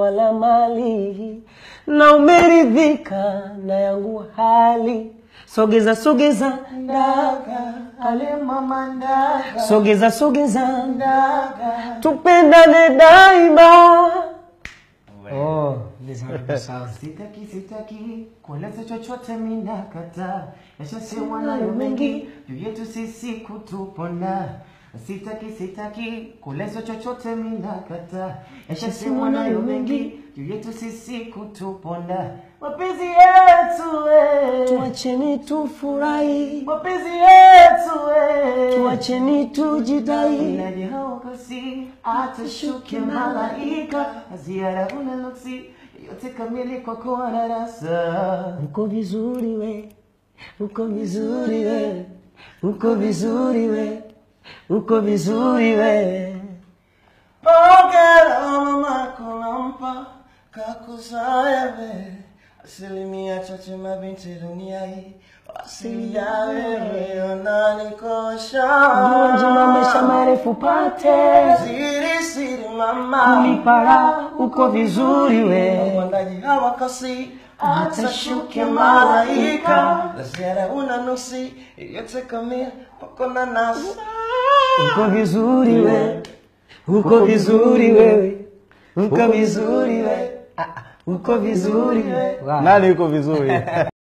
wala mali na umeridhika na yangu hali sogeza sogeza ndaga ale mama ndaga sogeza sogeza ndaga tupendane daima oh, sitaki sitaki kueleza chochote minakata yashasemwa nayo mengi juu yetu sisi kutupona sitaki sitaki kueleza chochote minakata yashasemwa nayo mengi juu yetu sisi kutupona mapenzi yetu we. tuacheni tufurahi mapenzi yetu we. tuacheni tujidai Inaje haokasi atashuke malaika ziara unaloksi yote kamili kwa kuwa darasa uko vizuri we uko vizuri we uko vizuri we uko vizuri we Pokera mama kunampa kakuzaya we asilimia chache mabinti dunia hii asili ya wewe wananikosha Dua njema maisha marefu pate siri siri mama ulipara uko vizuri we Wandaji hawakasi atashuke malaika na ziara una nusi yote kamili pako na nasa uko vizuri we uko vizuri wewe uko vizuri we Ah, uko vizuri we nani yuko vizuri